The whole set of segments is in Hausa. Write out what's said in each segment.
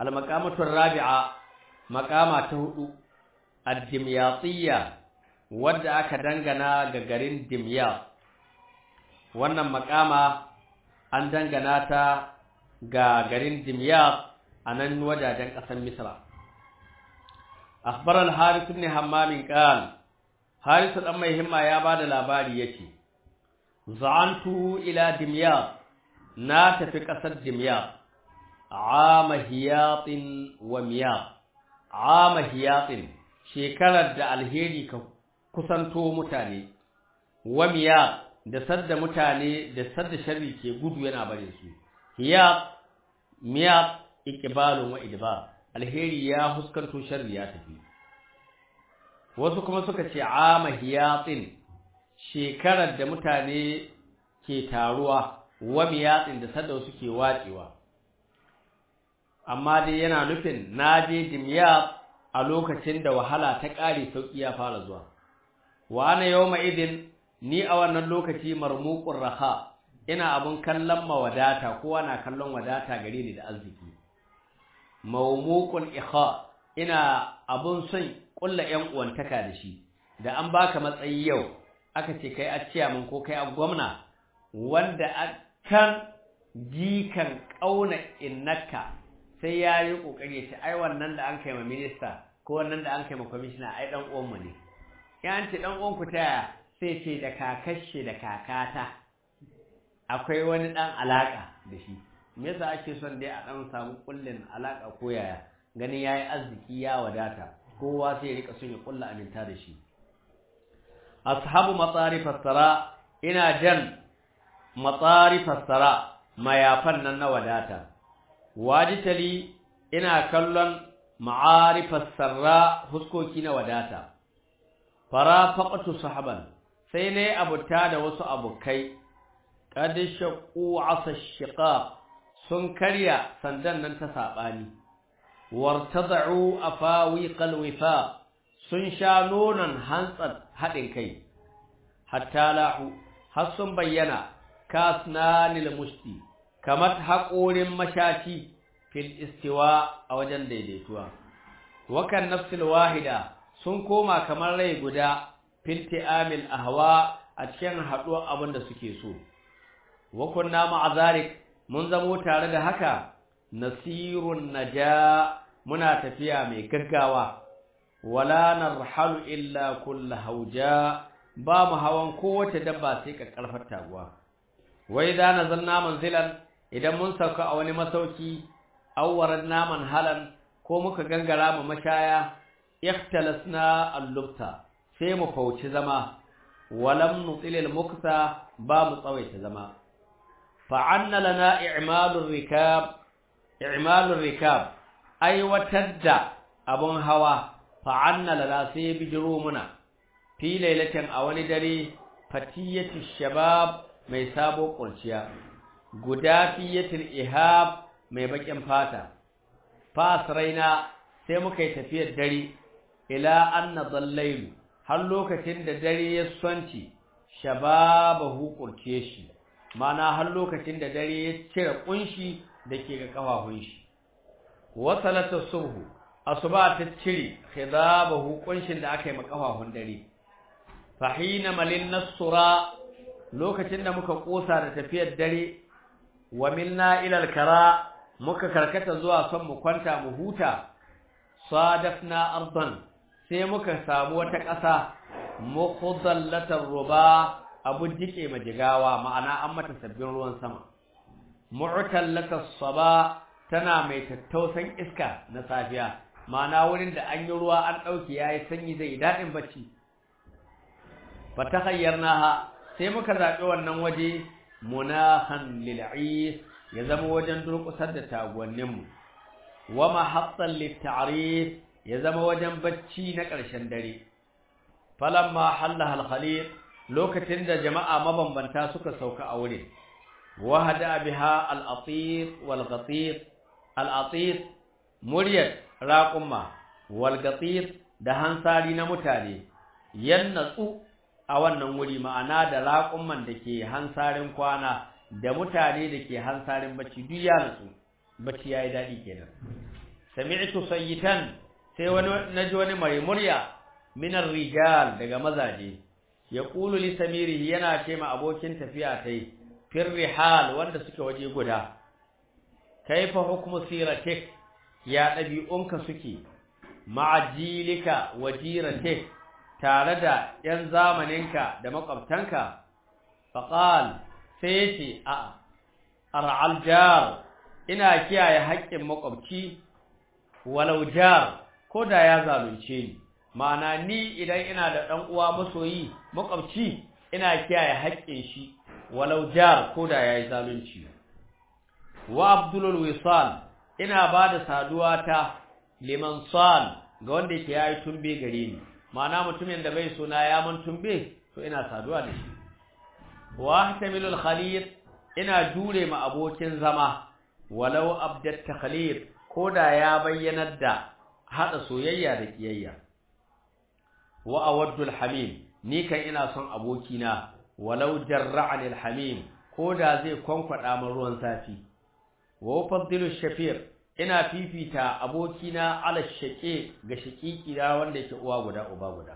al-maqamatu rabi'a maqama ta hudu ad-dimyatiyya wadda aka dangana ga garin dimyat wannan maqama an dangana ta ga garin dimyat a nan wajajen ƙasar misra akhbar al-harith ibn hammam qal harith dan mai himma ya bada labari yace za'antu ila dimyat na tafi ƙasar dimyat ama hiyatin wa miyat ama hiyatin shekarar da alheri ka kusanto mutane wa miyat da sadda mutane da sadda sharri ke gudu yana bare su hiyat miyat iqbalun wa idbar alheri ya huskanto sharri ya tafi wasu kuma suka ce ama hiyatin shekarar da mutane ke taruwa wa miyatin da sadda suke wacewa amma dai yana nufin naje dimya a lokacin da wahala ta kare sauki ya fara zuwa wa ana yawma idin ni a wannan lokaci marmuqur raha ina abun kallon mawadata kowa na kallon wadata gare ni da arziki mawmuqun ikha ina abun son kulla yan uwantaka da shi da an baka matsayi yau aka ce kai a ciyaman ko kai a gwamna wanda a kan jikan kauna innaka sai ya yi kokari ya ce ai wannan da an kai ma minista ko wannan da an kai ma kwamishina ai dan uwan mu ne ya ce dan uwan ku taya sai ce da kakashe da kakata akwai wani dan alaka da shi me yasa ake son dai a dan samu kullin alaka ko yaya ganin yayi arziki ya wadata kowa sai ya rika son ya kulla aminta da shi ashabu matsarif sara ina jan matsarif sara mayafan nan na wadata wajitali ina kallon ma'arif sarra huskoki na wadata fara faqatu sahaban sai ne abuta da wasu abukai qad shaqu asa shiqaq sun karya sandan nan ta sabani wartad'u afawiqal wifa sun sha nonon hantsar haɗin kai hatta la'u har sun bayyana kasnanil musti kamar haƙorin mashaci fil istiwa a wajen daidaituwa wakan nafsil wahida sun koma kamar rai guda fil ti'amil ahwa a cikin haɗuwar abin da suke so wa kunna ma'azarik mun zamo tare da haka nasirun naja muna tafiya mai gaggawa wala narhalu illa kullu hauja ba mu hawan kowace dabba sai ka karfar taguwa wai da nazalna manzilan idan mun sauka a wani masauki awwaran naman halan ko muka gangara mu mashaya ikhtalasna al-lubta sai mu fauci zama walam nutil al-mukta ba mu tsawaita zama fa'anna lana i'malur rikab i'malur rikab aiwatar da abun hawa fa'anna lana sai bijiro muna fi lailatin a wani dare fatiyatu shabab mai sabo kurciya guda fiyatul ihab mai bakin fata fasraina sai muka yi tafiyar dare ila anna dallailu har lokacin da dare ya sonci shababahu kurce shi mana har lokacin da dare ya cire kunshi dake ga kafafun shi wasalata subhu asuba ta cire khidabahu kunshin da aka yi ma kafafun dare fahina malin nasura lokacin da muka kosa da tafiyar dare wa milna ila alkara muka karkata zuwa son mu kwanta mu huta sadafna ardan sai muka samu wata ƙasa mukhallatar ruba abu jike majigawa ma'ana an mata sabbin ruwan sama mu'tallatas saba tana mai tattausan iska na safiya ma'ana wurin da an yi ruwa an dauke yayi sanyi zai dadin bacci fatakhayyarnaha sai muka zabi wannan waje munahan lil'is ya zama wajen durƙusar da taguwanninmu wa mahattan litta'rif ya zama wajen bacci na ƙarshen dare falamma hallaha al-khalid lokacin da jama'a mabambanta suka sauka a wurin wahada biha al-atit wal ghatit al-atit muryat raqumma wal ghatit da hansari na mutane yannatsu a wannan wuri ma'ana da raqumman da ke hansarin kwana da mutane da ke hansarin bacci duk ya natsu bacci yayi dadi kenan sami'tu sayyitan sai wani naji wani mai murya min rijal daga mazaje yaqulu li samirihi yana ce ma abokin tafiya tai fir rihal wanda suke waje guda kaifa hukmu siratik ya dabi'unka suke ma'ajilika wajiratik tare da ‘yan zamaninka da makwabtanka, faƙal sai ya ce, A, ar'al jar, ina kiyaye haƙƙin makwabci, walau jar, ko da ya zalunce ni, ma'ana ni idan ina da ɗan uwa masoyi makwabci, ina kiyaye haƙƙin shi, walau jar, ko da ya yi zalunci. Wa Abdulul Wisal, ina ba da saduwa ta liman sal ga wanda yake ya yi tumbe gare ni. ma'ana mutumin da bai suna ya man tumbe to ina saduwa da shi wa tamilul khalid ina jure ma abokin zama walau abdat takhlid koda ya bayyanar da hada soyayya da kiyayya wa awaddul hamim ni kan ina son abokina walau jarra'ani alhamim koda zai kwankwada min ruwan safi wa faddilu shafir ina fifita abokina ala shaƙe ga shaƙiƙi da wanda yake uwa guda uba guda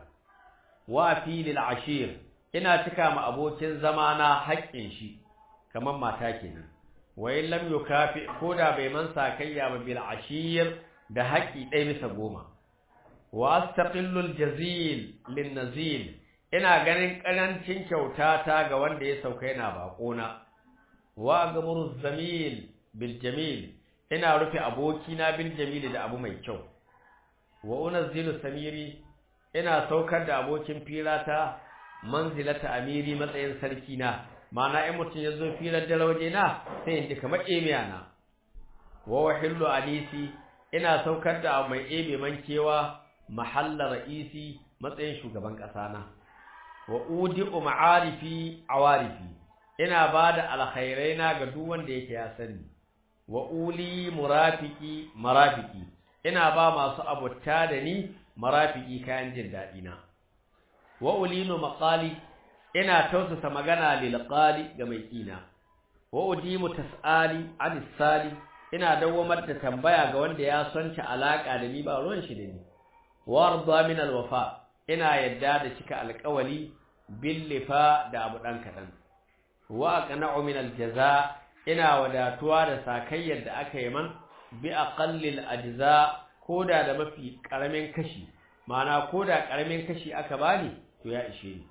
wa filil ashir ina cika ma abokin zama na haƙƙin shi kamar mata kenan wa in lam yukafi koda bai man sakayya ba bil ashir da haƙƙi ɗaya bisa goma wa astaqillu al jazil lin nazil ina ganin ƙarancin kyautata ga wanda ya sauka yana baƙona wa agmuru zamil bil jamil ina rufe abokina bil jamili da abu mai kyau wa unazzilu samiri ina saukar da abokin firata manzilata amiri matsayin sarki na ma'ana in mutum ya zo firar da waje na sai in ji kamar emiya na wa wahillu anisi ina saukar da mai ebe mankewa mahalla ra'isi matsayin shugaban ƙasa na wa udi'u ma'arifi awarifi ina bada alkhairai na ga duk wanda yake ya sani wa uli murafiki marafiki ina ba masu abutta da ni marafiki kayan jin daɗi na wa ulinu maqali ina tausasa magana lil qali ga mai kina wa udimu tasali anis sali ina dawamar da tambaya ga wanda ya sonta alaka da ni ba ruwan shi da ni wa arda min al wafa ina yadda da cika alƙawali bil lifa da abu dan kadan wa aqna'u min al jazaa ina wadatuwa da sakayyar da aka yi man bi aqallil ajza koda da mafi karamin kashi ma'ana koda karamin kashi aka bani to ya ishe ni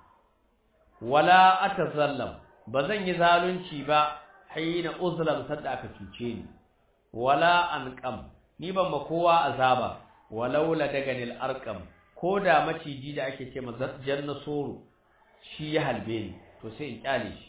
wala atazallam bazan yi zalunci ba hayina uzlam sadda aka cuce ni wala anqam ni ban ma kowa azaba walau la daganil arqam koda maciji da ake ce janna soro shi ya halbe ni to sai in kyale shi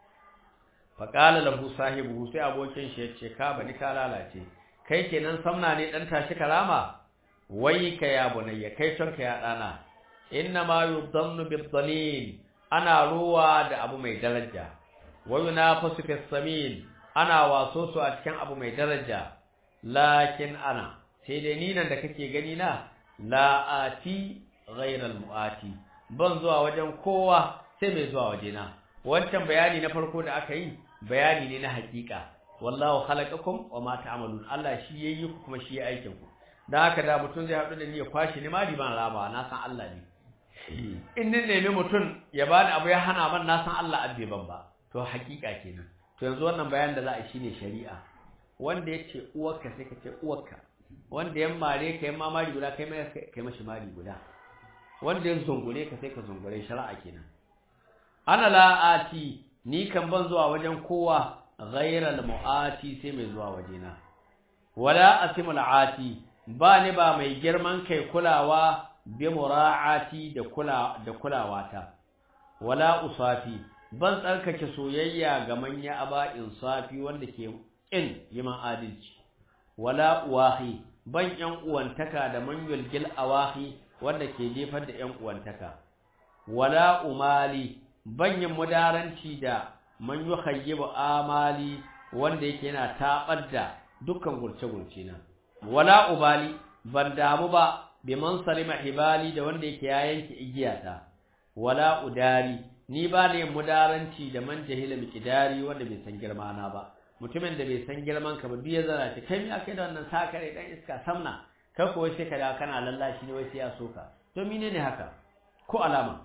faƙala lahu sahibu sai abokin shi yace ka bani ka lalace kai kenan samna ne dan tashi karama wai ka ya bunayya kai ton ka ya dana inna ma yudamnu bid ana ruwa da abu mai daraja wa yunafasu fis samin ana waso su a cikin abu mai daraja lakin ana sai dai ni nan da kake gani na la ati ghayra al muati ban zuwa wajen kowa sai mai zuwa wajena wancan bayani na farko da aka yi bayani ne na hakika wallahu khalaqakum wama ta'malun Allah shi yayi ku kuma shi ya aikin ku dan haka da mutum zai haɗu da ni ya kwashi ni ma ban raba na san Allah ne in ni nemi mutum ya bani abu ya hana man na san Allah abbe ban ba to hakika kenan to yanzu wannan bayan da za a shine shari'a wanda yace uwarka sai ka ce uwarka wanda yan mare ka yan mamari guda kai mai kai mashi mari guda wanda ya zungure ka sai ka zungure shari'a kenan ana la'ati ni kan ban zuwa wajen kowa ghairal mu'ati sai mai zuwa wajena wala asimul ati ba ni ba mai girman kai kulawa bi mura'ati da kula da kulawata wala usafi ban tsarkake soyayya ga manya aba insafi wanda ke kin yiman adalci wala uwahi ban yan uwantaka da manyul gil awahi wanda ke jefar da yan uwantaka wala umali banyin mudaranci da man yukhayyibu amali wanda yake yana tabar da dukkan gurce-gurce na wala ubali ban damu ba bi man salima hibali da wanda yake ya yanke igiyata wala udari ni ba ne mudaranci da man jahila miqdari wanda bai san girma na ba mutumin da bai san girman ka ba duk ya zara ce kai me akai da wannan sakare dan iska samna kai ko sai ka da kana lallashi ne wai sai ya soka to menene haka ko alama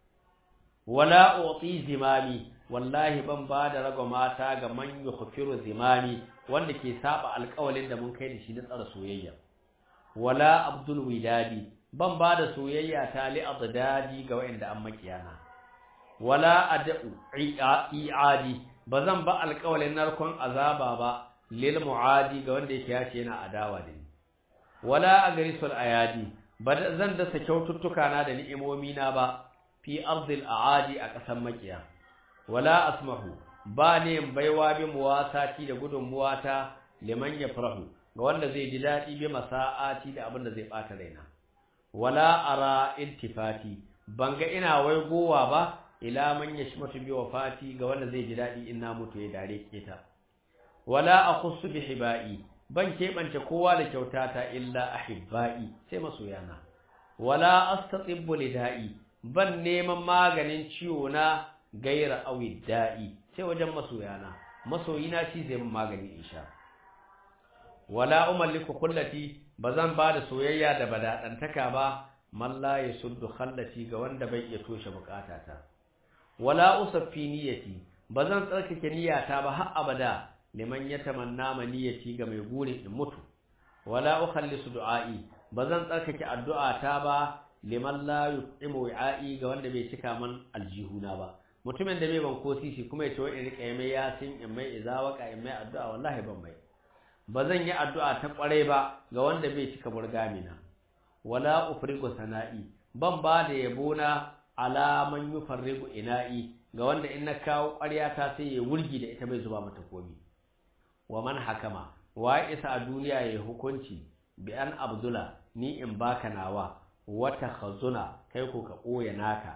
wala uti zimami wallahi ban ba da rago mata ga man yukhfiru zimami wanda ke saba alƙawalin da mun kai da shi na tsara soyayya wala abdul widadi ban ba da soyayya ta li adadi ga wanda an makiyana wala ad'u i'adi bazan ba alƙawalin narkon azaba ba lil muadi ga wanda yake yace yana adawa da ni wala agrisul ayadi ba zan dasa kyaututtuka na da ni'imomi na ba fi ardil aadi a ƙasan makiya wala asmahu ba ne baiwa bi muwasati da gudunmuwata liman yafrahu ga wanda zai ji daɗi bi masa'ati da abin da zai ɓata raina wala ara iltifati banga ina waigowa ba ila man yashmatu bi wafati ga wanda zai ji daɗi in na mutu ya dare keta wala akhussu bi hibai ban keɓance kowa da kyautata illa ahibbai sai masoyana wala astatibbu lida'i ban neman maganin ciwo na gaira awi da'i sai wajen masoyana masoyina shi zai min magani insha wala umalliku kullati bazan ba da soyayya da badadantaka ba man la yasuddu khallati ga wanda bai iya toshe bukatata wala usaffi niyyati bazan tsarkake niyyata ba har abada liman yatamanna maniyati ga mai gurin in mutu wala ukhallisu du'a'i bazan tsarkake addu'ata ba liman la yuqimu wi'a'i ga wanda bai cika man aljihuna ba mutumin da bai ban ko sisi kuma ya ce wai in rika mai yasin in mai izawaka in mai addu'a wallahi ban mai ba zan yi addu'a ta kware ba ga wanda bai cika burgamina wala ufrigu sana'i ban ba da yabo na ala man yufarrigu ina'i ga wanda in na kawo ƙwarya ta sai ya wurgi da ita bai zuba mata komi wa man hakama wa isa a duniya ya hukunci bi an abdula ni in baka nawa wata khazuna kai ko ka ɓoye naka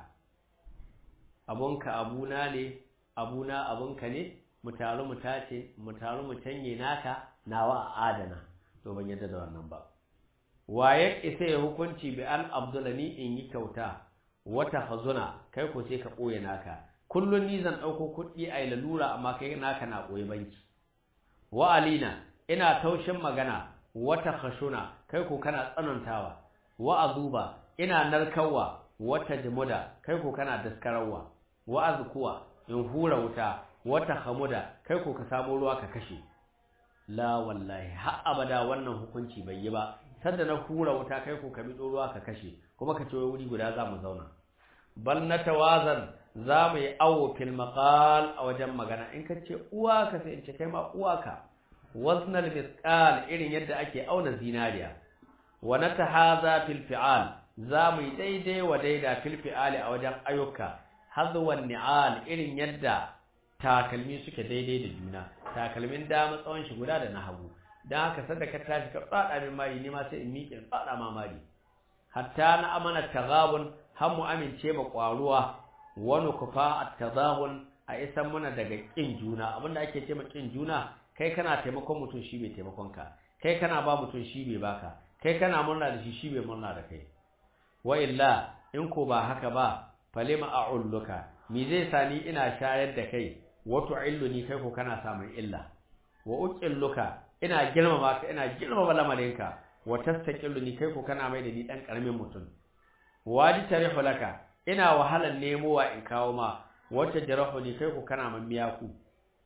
abunka abuna ne abuna abunka ne mu taru mu tace mu taru mu canye naka nawa a adana to ban yadda da wannan ba waye isa ya hukunci bi an abdulani in yi kyauta wata hazuna kai ko sai ka ɓoye naka kullun ni zan ɗauko kuɗi a yi lalura amma kai naka na ɓoye banki wa alina ina taushin magana wata khashuna kai ko kana tsanantawa wa azuba ina narkarwa wata jimuda kai ko kana daskararwa wa azkuwa in hura wuta wata hamuda kai ko ka samu ruwa ka kashe la wallahi har abada wannan hukunci bai yi ba sanda na hura wuta kai ko ka bi ruwa ka kashe kuma ka ce wuri guda za mu zauna bal natawazan za mu yi awo fil maqal a wajen magana in ka ce uwa ka sai in ce kai ma uwa ka waznal misqal irin yadda ake auna zinariya wa natahaza fil fi'al za mu yi daidai wa daida fil fi'ali a wajen ayyuka hazwan ni'al irin yadda takalmi suke daidai da juna takalmin dama tsawon shi guda da na hagu dan haka sanda ka tashi ka tsada min mari ne ma sai in miƙe tsada ma mari hatta na amana tagabun har mu amince ma kwaruwa wani kufa at-tadahun a isan muna daga kin juna abinda ake ce ma kin juna kai kana taimakon mutum shi bai taimakon ka kai kana ba mutum shi bai baka kai kana murna da shi shi bai murna da kai wa illa in ko ba haka ba falima a'ulluka mi zai sani ina shayar da kai wa tu'illuni kai ko kana samun illa wa uqilluka ina girmama ka ina girmama lamarinka wa tastaqilluni kai ko kana mai da ni dan karamin mutum waji tarihu laka ina wahalan nemowa in kawo ma wata jarahuni kai ko kana mamiya ku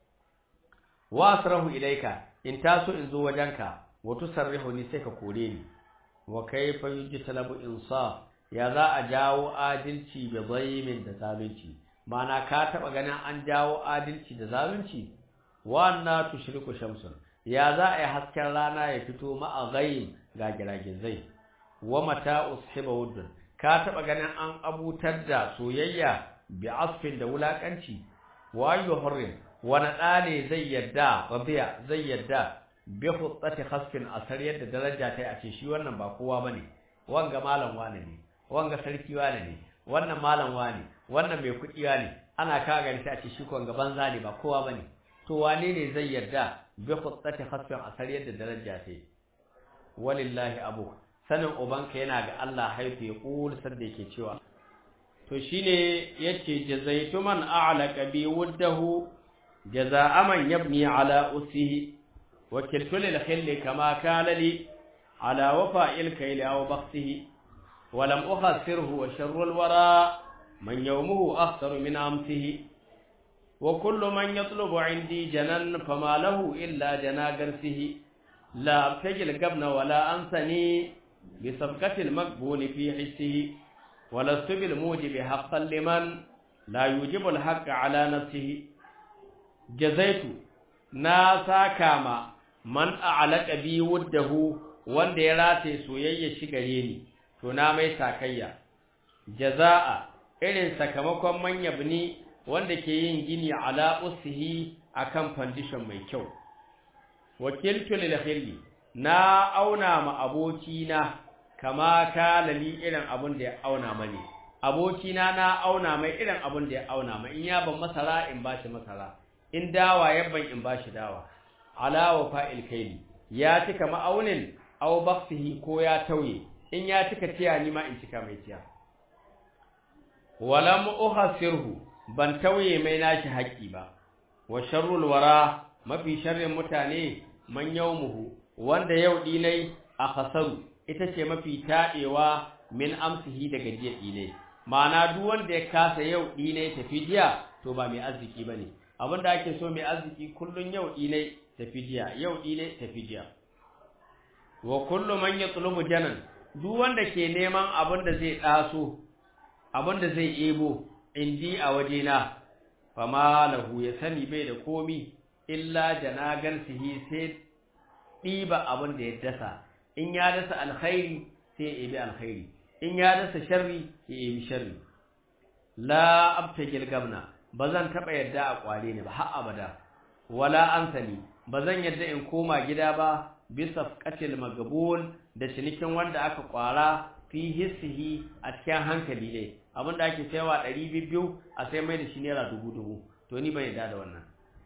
wa asrahu ilaika in taso in zo wajenka wa tusarrihuni sai ka kore ni wa kaifa yujtalabu insaf ya za a jawo adalci da zaimin da zalunci mana ka taba ganin an jawo adalci da zalunci wa anna tushriku shamsun ya za a yi hasken rana ya fito ma'a ghaib ga giragizai wa mata ushiba wuddun ka taba ganin an abutar da soyayya bi asfin da wulakanci wa yuhrin wani ɗa ne zai yadda rabiya zai yadda bi hutsati khasfin asar yadda daraja ta a ce shi wannan ba kowa bane wanga malam wane ne wanga sarki wane ne wannan malam wane wannan mai kuɗi wane ana ka gani ta ce shi ko gaban zane ba kowa bane to wane ne zai yarda bi hutsati khasfin asar yadda daraja ta walillahi abu sanin ubanka yana ga Allah haifu ya kul sanda yake cewa to shine yace jazaitu man a'laqa bi wuddahu جزاء من يبني على أسه وكلت للخل كما كان لي على وفاء الكيل أو بخسه ولم أخسره وشر الورى من يومه أخسر من أمسه وكل من يطلب عندي جنا فما له إلا جنا قرسه لا أبتجي القبن ولا أنسني بسبقة المقبول في حسه ولست بالموجب حقا لمن لا يوجب الحق على نفسه جزيت ناسا كاما من أعلق بي وده wanda ya rataye soyayya shi gare ni to na mai sakayya jaza'a irin sakamakon manya bini wanda ke yin gini ala usihi akan foundation mai kyau wakiltu lil khilli na auna ma abokina kama kala li irin abun da ya auna mani abokina na auna mai irin abun da ya auna mai in ya ban masara in bashi masara in dawa ya ban in bashi dawa ala wa fa'il kaili ya cika ma'aunin aw baksihi ko ya tauye in ya cika tiya ni ma in cika mai tiya walam uhasirhu ban tauye mai nashi haƙi ba wa sharrul wara mafi sharrin mutane man yawmuhu wanda yau dinai a khasaru ita ce mafi taɗewa min amsihi daga jiya dinai ma'ana duk wanda ya kasa yau dinai tafi jiya to ba mai arziki bane abinda ake so mai arziki kullun yau dinai tafi jiya yau dinai tafi jiya wa kullu man yatlubu janan duk wanda ke neman abin da zai daso abin da zai ebo indi a wajena fama lahu ya sani bai da komi illa janagan sihi sai ɗiba abin da ya dasa in ya dasa alkhairi sai ya ebi alkhairi in ya dasa sharri ya ebi sharri la abtagil gabna bazan taba yadda a kware ni ba har abada wala ansani bazan yadda in koma gida ba bisa qatil magabun da cinikin wanda aka kwara fi hissihi a cikin hankali ne abinda ake sayawa 200 a sai mai da shi naira 2000 to ni ban yadda da wannan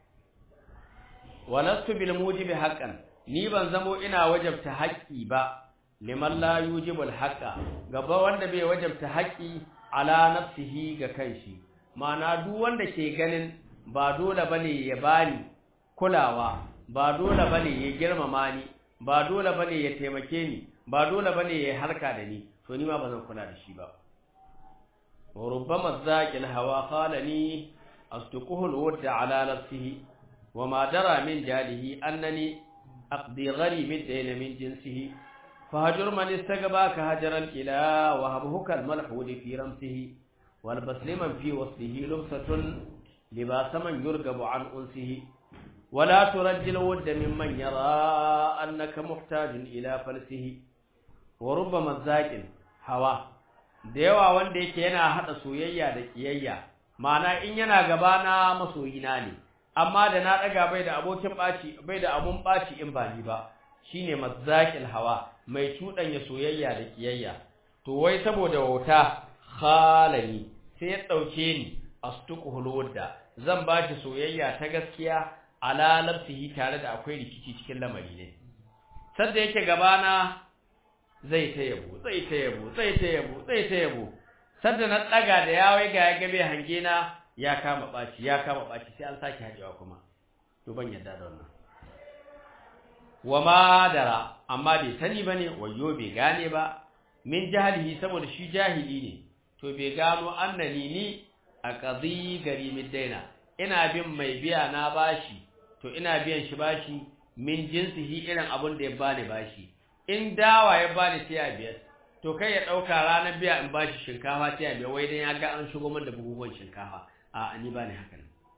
walastu bil mujibi haqqan ni ban zamo ina wajabta haƙƙi ba liman la yujibul haqqa gaba wanda bai wajabta haƙƙi ala nafsihi ga kanshi ma'ana duk wanda ke ganin ba dole bane ya bani kulawa ba dole bane ya girmama ni ba dole bane ya taimake ni ba dole bane ya harka da ni to ni ma bazan kula da shi ba wa rubbama zaqil hawa qalani asduquhu alwadda ala nafsihi wa ma dara min jalihi annani aqdi gharib ad-dayn min jinsihi فهجر من استقباك هجر الإله وهبه كالملحود في رمسه والبس لمن في وصله لبسة لباس من يرغب عن أنسه ولا ترجل ود ممن يرى أنك محتاج إلى فلسه وربما الزاكن هوا da yawa wanda yake yana hada soyayya da kiyayya ma'ana in yana gabana masoyina ne amma da na daga bai da abokin baci bai da abun baci in ba ni ba shine mazzaqil hawa mai cuɗanya soyayya da kiyayya to wai saboda wauta khalani sai ya dauke ni astuqul wadda zan bashi soyayya ta gaskiya ala nafsihi tare da akwai rikici cikin lamari ne sanda yake gabana zai ta yabo zai ta yabo zai ta yabo zai ta yabo sanda na daga da yawai ga ya gabe hange na ya kama baci ya kama baci sai an sake hajewa kuma to ban yadda da wannan wa ma dara amma bai sani bane wayo bai gane ba min jahilihi saboda shi jahili ne to bai gano annani ni a qadi gari daina. ina bin mai biya na bashi to ina biyan shi bashi min jinsihi irin abun da ya bani bashi in dawa ya bani sai ya biyar to kai ya dauka ranar biya in bashi shinkafa sai ya biya wai dan ya ga an shigo min da bugugun shinkafa a ni bani haka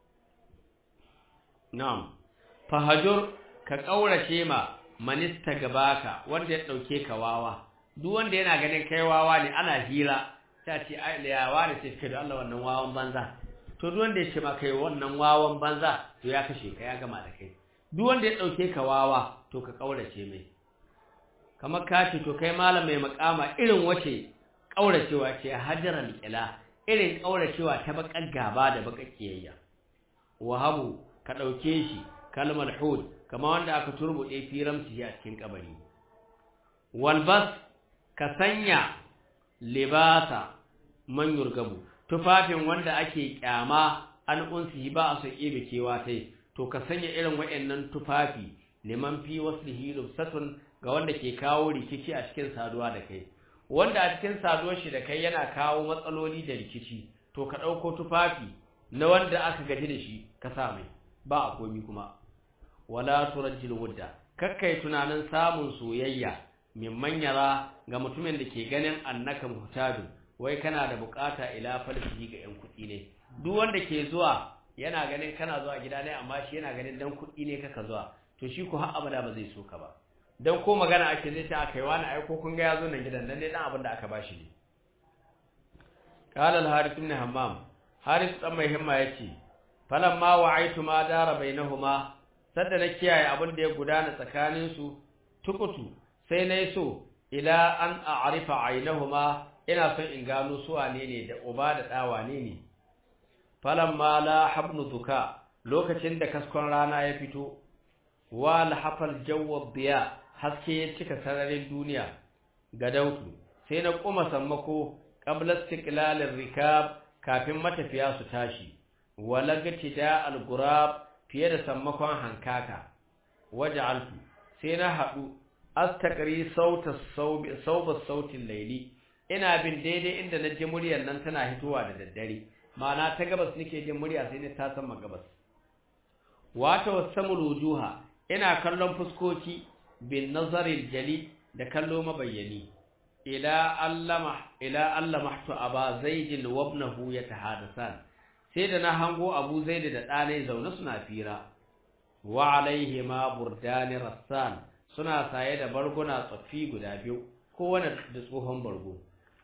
na'am fahajur ka ƙaurace ma manista gabaka wanda ya ɗauke ka wawa duk wanda yana ganin kai wawa ne ana hira ta ce ai da yawa ne sai kai da Allah wannan wawan banza to duk wanda ya ce ma kai wannan wawan banza to ya kashe ka ya gama da kai duk wanda ya ɗauke ka wawa to ka ƙaurace mai kamar ka ce to kai malam mai makama irin wace ƙauracewa ce hajaran ila irin ƙauracewa ta baƙar gaba da baƙar kiyayya wahabu ka ɗauke shi kalmar hud kama wanda aka turbuɗe firamci a cikin kabari walbas ka sanya libasa man yurgabu tufafin wanda ake kyama an unsihi ba a so ebe kewa tai to ka sanya irin waɗannan tufafi liman fi waslihi lubsatun ga wanda ke kawo rikici a cikin saduwa da kai wanda a cikin saduwar shi da kai yana kawo matsaloli da rikici to ka ɗauko tufafi na wanda aka gaji da shi ka sa mai ba a komi kuma wala turajjil wudda kakkai tunanin samun soyayya min manyara ga mutumin da ke ganin annaka muhtajun wai kana da bukata ila falsihi ga yan kuɗi ne duk wanda ke zuwa yana ganin kana zuwa gida ne amma shi yana ganin dan kuɗi ne kaka zuwa to shi ko har abada ba zai so ka ba dan ko magana ake zai ta akai wani aiko kun ga yazo nan gidan nan ne dan abin da aka bashi ne qala al-harith ibn hammam harith dan mai himma yace falamma wa'aitu ma dara bainahuma sadda na kiyaye abin da ya gudana tsakanin su tukutu sai nayi so ila an a'rifa ainahuma ina son in gano su wane ne da uba da da wane ne falamma la habnu duka lokacin da kaskon rana ya fito wa lahafal jawwab biya haske ya cika sararin duniya ga dautu sai na kuma sammako qabla istiqlalir rikab kafin matafiya su tashi walagati da algurab fiye da sammakon hankaka waja'altu sai na hadu astaqri sauta saubi sauba sautin laili ina bin daidai inda na ji muryar nan tana hitowa da daddare ma'ana ta gabas nake jin murya sai ne ta san gabas wata wasamul wujuha ina kallon fuskoki bin nazaril jali da kallo mabayyani ila allama ila allamahtu aba zaid wa ibnahu yatahadasan sai da na hango abu zaid da ɗanai zaune suna fira wa alaihima burdani rassan suna saye da barguna tsaffi guda biyu kowane da tsohon bargo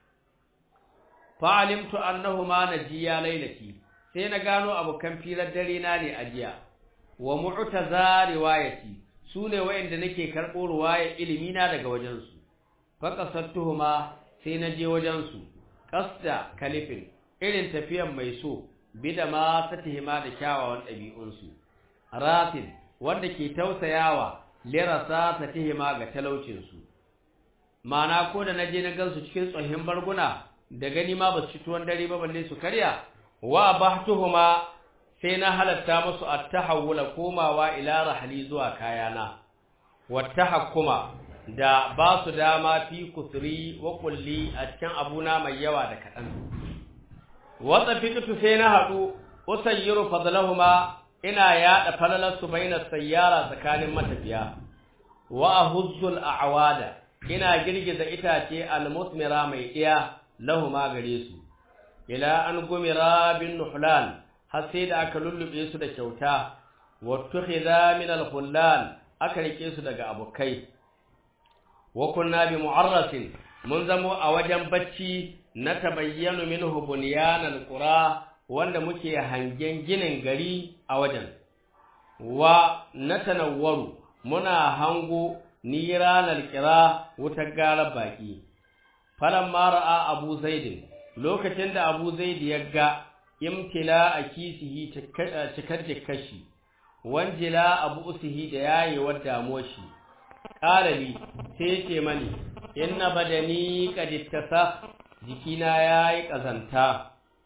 fa alimtu annahuma najiya lailati sai na gano abokan firar dare na ne a jiya wa mu'taza riwayati sune wayanda nake karbo riwaya ilimi na daga wajen su fa qasattuhuma sai na je wajen su qasda kalifin irin tafiyan mai so bida ma satihima da kyawawan dabi'un su ratin wanda ke tausayawa lirasa satihima ga talaucin su mana ko da naje na gansu cikin tsohin barguna da gani ma ba su ci tuwon dare ba balle su karya wa bahtuhuma sai na halatta musu at-tahawula komawa ila rahli zuwa kayana wattahakkuma da ba su dama fi kusuri wa kulli a cikin abuna mai yawa da kadan wata fikitu sai na hadu usayyiru fadlahuma ina yada falalar su baina sayyara tsakanin matafiya wa ahuzzul a'wada ina girgiza itace al-musmira mai iya lahuma gare su ila an gumira bin nuhlan har sai da aka lullube su da kyauta wattukhidha min al-khullal aka rike su daga abokai wa kunna bi mu'arrasin mun zamo a wajen bacci na tabayyanu minhu bunyan al-qura wanda muke hangen ginin gari a wajen wa natanawwaru muna hango niran al-qira wutar garar baki falamma ra'a abu zaidin lokacin da abu zaid ya ga imtila a kisihi cikar jikashi wanjila abu usihi da yayewar damuwar shi ƙalali sai yake mani inna badani qadittasa jikina yayi kazanta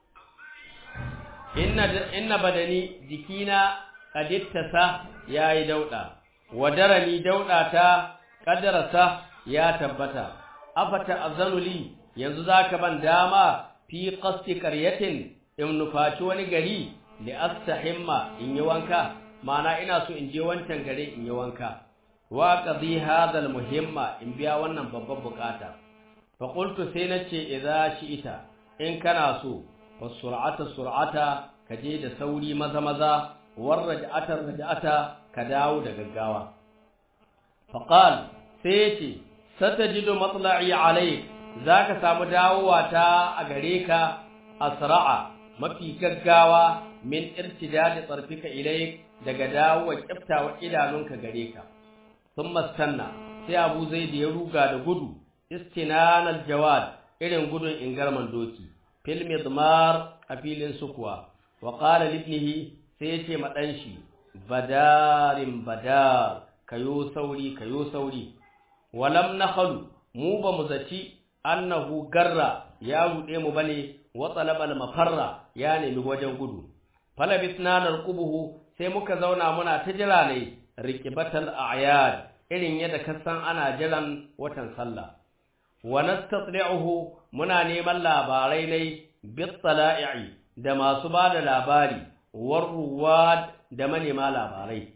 inna inna badani jikina qadittasa yayi dauda wadarani dauda ta qadarasa ya tabbata afata azanuli yanzu zaka ban dama fi qasti qaryatin in nufaci wani gari li astahimma in yi wanka mana ina so in je wancan gare in yi wanka wa qadi hadha muhimma in biya wannan babban bukata fa qultu sai nace idza shi'ita in kana so fa sur'ata sur'ata kaje da sauri maza maza war raj'ata raj'ata ka dawo da gaggawa fa qal sai yace satajidu matla'i alayk zaka samu dawowa ta a gare ka asra'a mafi gaggawa min irtidadi tsarfika ilai daga dawowa kiftawa idanunka gare ka sun mastanna sai abu zai da ya ruga da gudu istinanal jawad irin gudun ingarman doki fil midmar a filin sukuwa wa qala libnihi sai yace ma dan shi badarin badar kayo sauri kayo sauri walam nakhalu mu ba mu zaci annahu garra ya rude mu bane wa talabal mafarra ya nemi wajen gudu falabisna narqubuhu sai muka zauna muna ta jira ne riqibatal a'yad irin yadda ka san ana jiran watan sallah wa nastatli'uhu muna neman labarai ne bitala'i da masu bada labari warruwad da manema labarai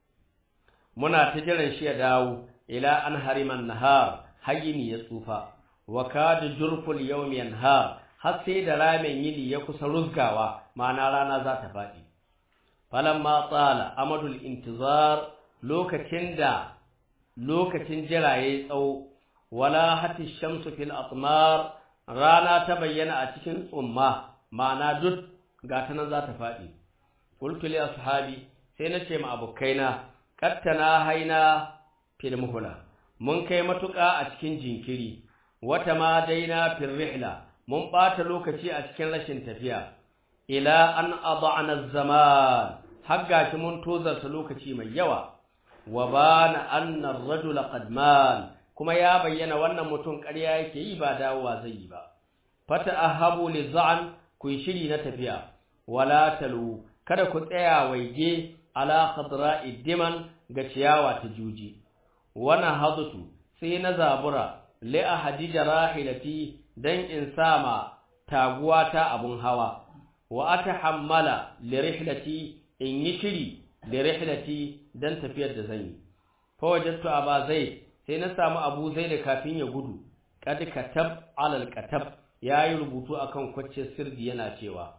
muna ta jiran shi ya dawo ila an hariman nahar hayini ya tsufa wa kada jurful yawm yanhar har sai da ramen yini ya kusa ruzgawa ma'ana rana za ta faɗi falamma tsala amadul intizar lokacin da lokacin jira yayi tsawo wala hati shamsu fil atmar rana ta bayyana a cikin tsumma ma'ana duk ga ta nan za ta faɗi qultu li ashabi sai na ce ma abokaina kattana haina fil muhla mun kai matuƙa a cikin jinkiri wata ma daina fil rihla mun ɓata lokaci a cikin rashin tafiya ila an adana zaman har gashi mun tozarta lokaci mai yawa wa bana anna ar-rajula qad mal kuma ya bayyana wannan mutum ƙarya yake yi ba dawowa zai yi ba fata ahabu li za'an ku yi shiri na tafiya wala talu kada ku tsaya waige ala khadra'i diman ga ciyawa ta juji wana hadatu sai na zabura li ahadi rahilati dan in sama taguwa ta abun hawa wa atahammala li rihlati in yi shiri li rihlati dan tafiyar da zan yi fa wajadtu aba zaid sai na samu abu zaid kafin ya gudu kad katab alal katab yayi rubutu akan kwacce sirdi yana cewa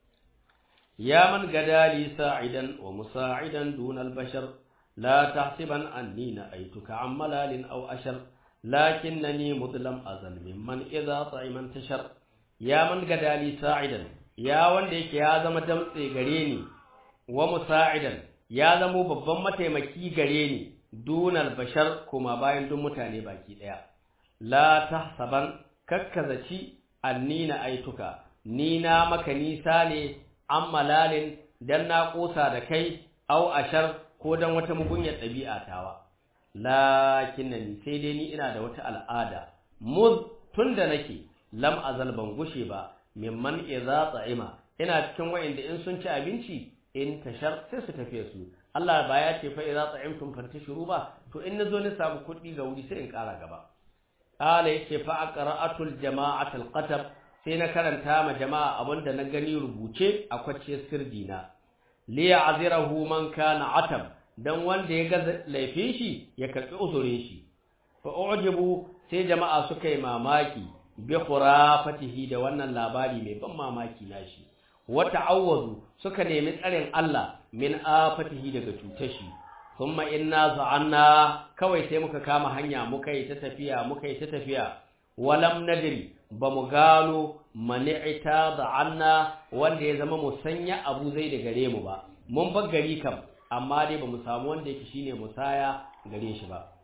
ya man gadali sa'idan wa musa'idan dunal bashar la tahsiban anni na'aytuka ammalalin aw ashar lakinnani mudlam azal mimman idza ta'ima tashar ya man gadali sa'idan ya wanda yake ya zama damtse gare ni wa musa'idan ya zama babban mataimaki gare ni dunal bashar kuma bayan duk mutane baki daya la tahsaban kakkazaci anni na'aytuka ni na maka nisa ne ammalalin dan na kosa da kai aw ashar ko dan wata mugunyar ɗabi'a tawa lakinnani sai dai ni ina da wata al'ada mud tunda nake lam azal ban gushe ba mimman idza ta'ima ina cikin wa'inda in sun ci abinci in tashar sai su tafiye su Allah ba ya ce fa idza ta'imtum fantashiru ba to in nazo ni samu kuɗi ga wuri sai in ƙara gaba qala yace fa aqra'atul jama'atul qatab sai na karanta ma jama'a abinda na gani rubuce a kwace sirdina li ya'zirahu man kana atab dan wanda ya ga laifin shi ya karbi uzurin shi fa ujibu sai jama'a suka yi mamaki bi khurafatihi da wannan labari mai ban mamaki nashi wa ta'awwazu suka nemi tsarin Allah min afatihi daga cutar shi thumma inna za'anna kawai sai muka kama hanya muka yi ta tafiya muka yi ta tafiya walam nadri ba mu gano mani'ita da anna wanda ya zama musanya abu zai da gare mu ba mun bar gari kam amma dai ba mu samu wanda yake shine musaya gare shi ba